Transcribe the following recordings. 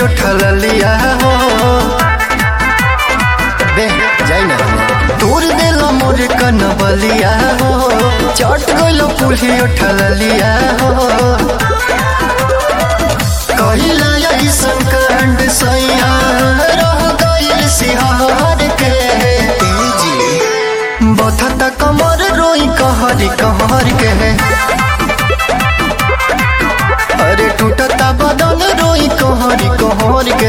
उठल लिया हो बे जाई ना दूर दिल मोर कनबलिया हो चट गइल पुली उठल लिया हो कहिला ऐसन कांड सैया रह गइल सिहार के जी बथता कमर रोई कहरी कहर के अरे टूटता बदन रोई कहरी कहर के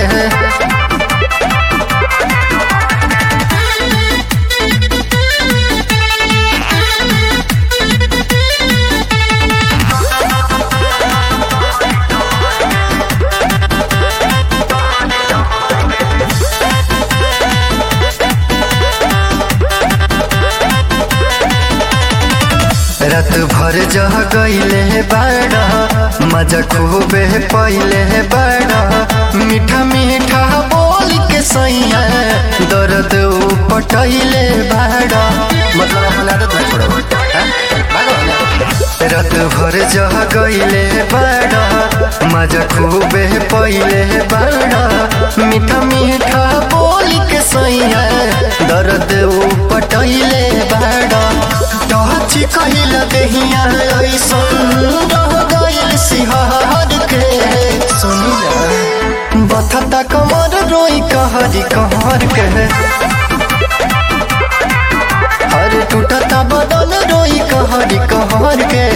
रात भर जह गईले बाड़ा मजा खूबे पहिले बाड़ा मीठा मीठा बोल के सैया दर्द पटैले बाड़ा मतलब अपन आदत नहीं पड़ो रात भर जह गईले बाड़ा मजा खूबे पहिले बाड़ा मीठा मीठा बोल के सैया दर्द पटैले बाड़ा टच कहिल देहिया ऐसन रह गइल सिहार के सुनी बथता कमर रोई कहरी कहर के हर टूटता बदन रोई कहरी कहर के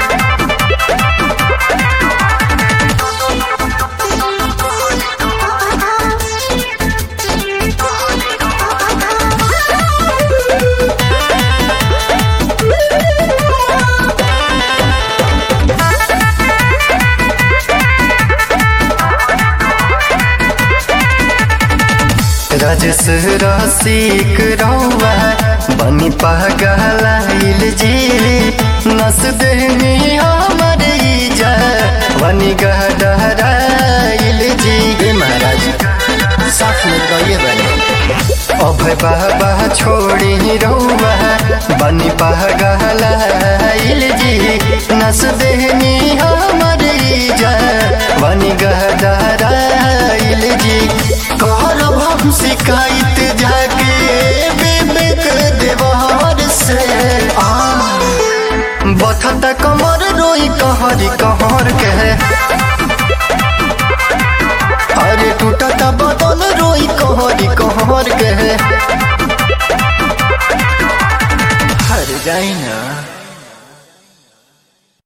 राजेश रसिक रौआ बनी पगलाइल जी नस देनी हमर इजा बनी गहराइल जी हे महाराज साथ में गइए बने अभय बाबा छोड़ी रौआ बनी पगलाइल जी नस देनी हमर इजा बनी गहराइल जी करब हम शिकायत जाके विवेक देवर से आ बथता कमर रोई कहरी कहर के अरे टूटता बदन रोई कहरी कहर के